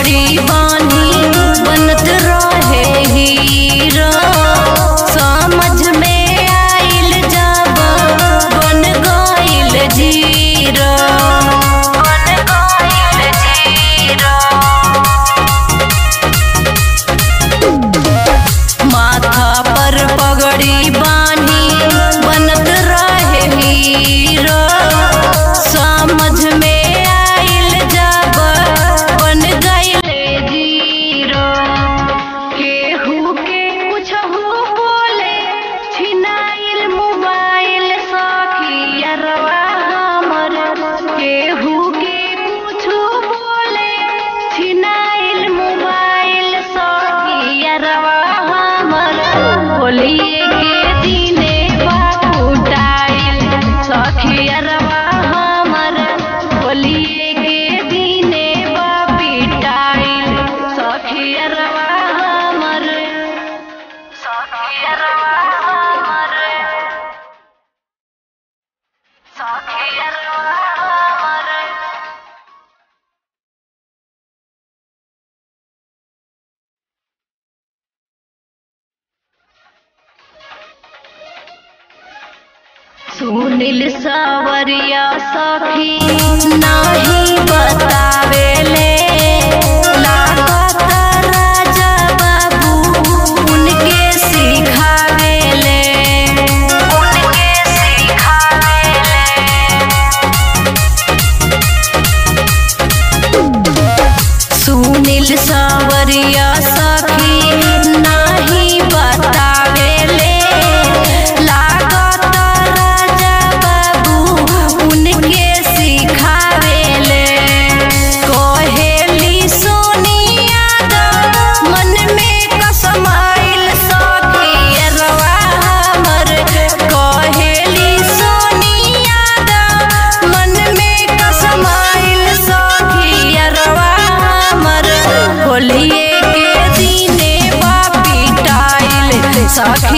पगड़ी बानी बनत रहे हीरो समझ में आइल जब बन गइल जीरो बन गइल जीरो माथा पर पगड़ी बानी बनत रहे हीरो समझ में आइल जब बन गइले जीरो केहू के कुछहू बोले छिनाइल मोबाइल सखियरवा हमर केहू के कुछो बोले छिनाइल मोबाइल सखियरवा हमर होलिए के दिने बाकुटाइल सखियरवा हमर होलिए के दिने बापिटाइल सखियरवा हमर सखियरवा हमर सखियरवा हमर सुनील सावरिया सखी नाही बतावेले लागत राजा बाबू उनके सिखावेले उनके सिखावेले सुनील सावरिया सखी नाही बतावेले लागत राजा बाबू उनके सिखावेले कहेली सोनिया द मन में कसमाइल सखी रवा हमर कहेली सोनिया द मन में कसमाइल सखी रवा हमर होलिए के दिने बापी टाइल सखी